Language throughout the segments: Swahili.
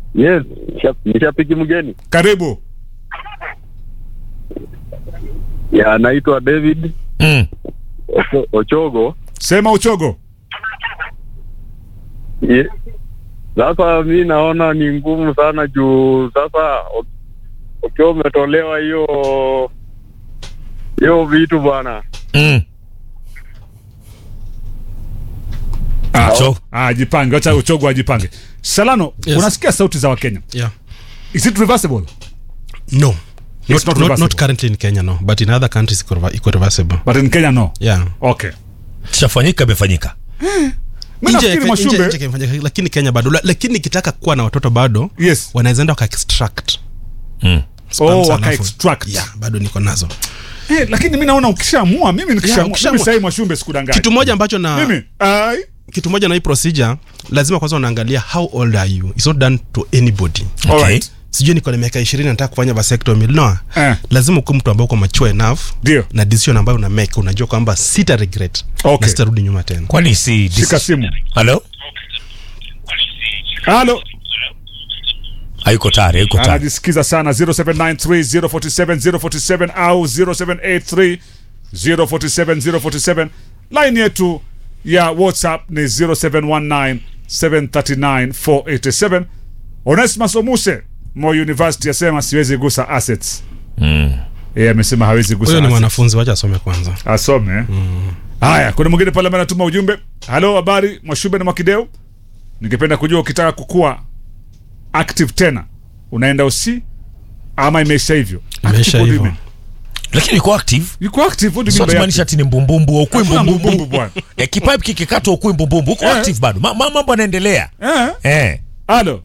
Yes, nisha- nishapiki mgeni. Karibu. Ya, anaitwa David Mm. Ocho- Ochogo. Sema uchogo. Ye- Sasa mi naona ni ngumu sana juu sasa u- ukiwa umetolewa hiyo hiyo vitu bwana. Mm. Ah, Ucho- ah, jipange, acha uchogo ajipange. Salano, Yes. unasikia sauti za Wakenya. Yeah. Is it reversible? No. It's Not, not not, reversible. not currently in Kenya, no. But in other countries, iko reva- iko reversible. But in Kenya no. Yeah. Okay. Chafanyika imefanyika. Mimi nafikiri Nje- Mwashumbe. nje- nje kimefanyika, lakini Kenya bado La- lakini ikitaka kuwa na watoto bado Yes. wanaweza enda waka extract Mm. Oh, sperms waka alafu- extract. yeah, bado niko nazo Eh, lakini mimi naona ukishaamua, mimi nikishaamua, ukishaamua. mimi sasa Mwashumbe sikudanganya. kitu moja ambacho na mimi ai kitu moja na hii procedure lazima kwanza unaangalia how old are you it's not done to anybody all Okay. right. sijui niko na miaka ishirini nataka kufanya vasectomy no Eh. lazima ukuwe mtu ambao uko mature enough Ndio. na decision ambayo una make unajua kwamba sita regret Okay. na sitarudi nyuma tena Kwani si Shika simu. Halo? Halo. Hayuko tayari, hayuko tayari. Anajisikiza sana 0793047047 au 0783 047 047. Line yetu ya WhatsApp ni 0719 739 487. Onesmus Omuse Moi University asema siwezi gusa assets. Mm. Yeye amesema hawezi gusa huyo ni assets. mwanafunzi wacha asome kwanza asome haya kuna mwingine pale ambaye anatuma ujumbe halo habari mwashube na mwakideu ningependa kujua ukitaka kukua active tena unaenda usi ama imeisha hivyo Imeisha Active, what do you hivyo. mean? Lakini yuko active. yuko active what do you Sio mean by tumaanisha active? ati ni mbumbumbu, ukui Hakuna mbumbumbu. mbumbumbu bwana. Eh, kipipe kikikatwa ukui mbumbumbu. Uko Eh. active bado. Ma- ma- Mambo yanaendelea. eh Eh. halo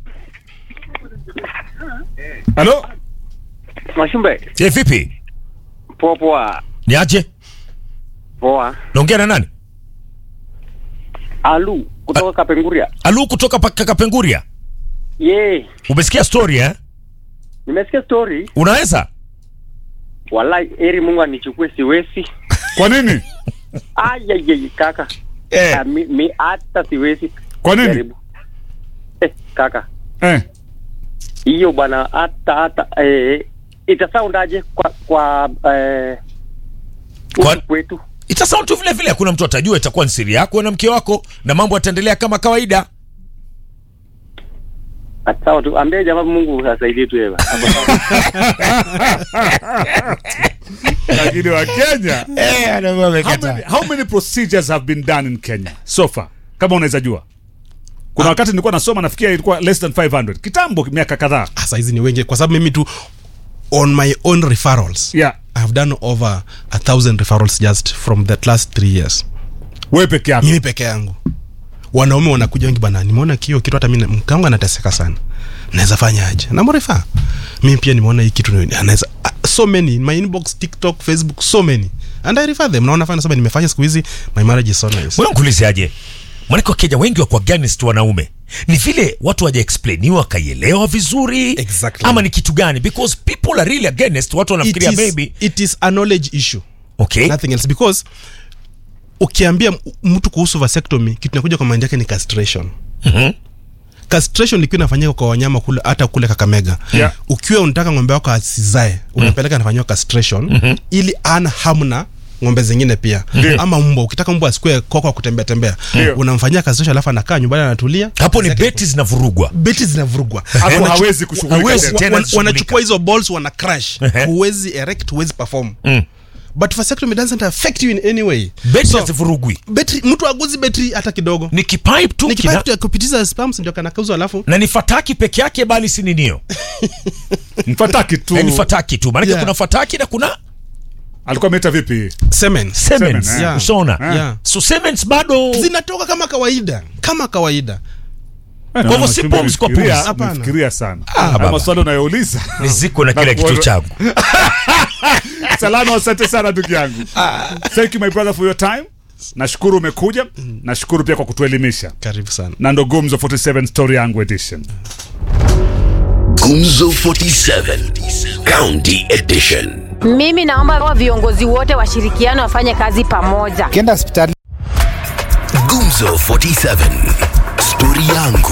halo Mashumbe, Je, vipi? poa poa. Ni aje? Poa. Naongea na nani? Alu kutoka Kapenguria. Alu kutoka pa- Kapenguria. Ye, Umesikia story eh? nimesikia story. Unaweza? Wallahi eri Mungu anichukue siwezi. kwa nini Ayayay kaka. Eh. Ah, mi, mi hata siwezi. kwa nini Jaribu. Eh, kaka. eh Hiyo bwana hata hata eh itasoundaje kwa kwa eh Kwa- huku kwetu? Ita sound tu vile vile, hakuna mtu atajua, itakuwa ni siri yako na mke wako na mambo yataendelea kama kawaida. Sawa tu, ambie jamaa Mungu asaidie tu yeye. lakini wa Kenya Eh, anakuwa how amekataa. many, how many procedures have been done in Kenya so far kama unaweza jua kuna wakati nilikuwa nasoma nafikia ilikuwa less than 500 kitambo miaka kadhaa Ah, saa hizi ni wengi kwa sababu mimi tu on my own referrals yeah i've done over a thousand referrals just from the last three years wewe peke yako mimi peke yangu wanaume wanakuja wengi bana nimeona kio kitu hata mimi mkangu anateseka sana naweza fanya aje namrefa mimi pia nimeona hii kitu ni- anaweza ah, so many in my inbox tiktok facebook so many and i refer them naona fanya sasa nimefanya siku hizi my marriage is so nice Wewe nikuulize aje? Maanake Wakenya wengi wako against wanaume, ni vile watu waja explainiwa wakaielewa vizuri Exactly. ama ni kitu gani? Because people are really against, watu it wanafikiria is, maybe it is a knowledge issue okay, nothing else because ukiambia m- mtu kuhusu vasectomy kitu nakuja kwa mind yake ni castration Mhm. castration ilikuwa inafanyika kwa wanyama kule hata kule kakamega Yeah. ukiwa unataka ng'ombe wako asizae unapeleka anafanyiwa castration ili ana hamna ng'ombe zingine pia Ndio. ama mbwa ukitaka mbwa asikue koko wa kutembea tembea Ndio. unamfanyia castration alafu anakaa nyumbani anatulia hapo ni Zake- beti zinavurugwa. beti zinavurugwa hapo Wanachu- hawezi kushughulika hawezi tena. tena. wan- kushughulika. wanachukua hizo balls wana crash Ehe. huwezi erect huwezi perform Mm. but vasectomy doesn't affect you in any way Beti So, hazivurugwi, betri mtu aguzi betri hata kidogo ni kipipe tu ni kina, kipaa ya kupitiza spams ndio kanakauzwa alafu na ni fataki peke yake, bali si ninio, mfataki tu Eh, ni fataki tu, maanake Yeah. kuna fataki na kuna alikuwa ameita vipi semen semens. Semen, yeah. Ushaona? Yeah. So semens bado zinatoka kama kawaida kama kawaida Kwa hivyo si pumzi kwa pumzi. Hapana. Fikiria sana. Ah, baba. Ama swali unayouliza. ni ziko na kile Na kitu kuona- changu. Salama, asante sana ndugu yangu. Thank you my brother for your time. Nashukuru umekuja. Nashukuru pia kwa kutuelimisha. karibu sana Na ndo Gumzo 47 Story Yangu Edition. Gumzo 47 County Edition. Mimi naomba wa viongozi wote washirikiane wafanye kazi pamoja. ukienda hospitali Gumzo 47 Story yangu.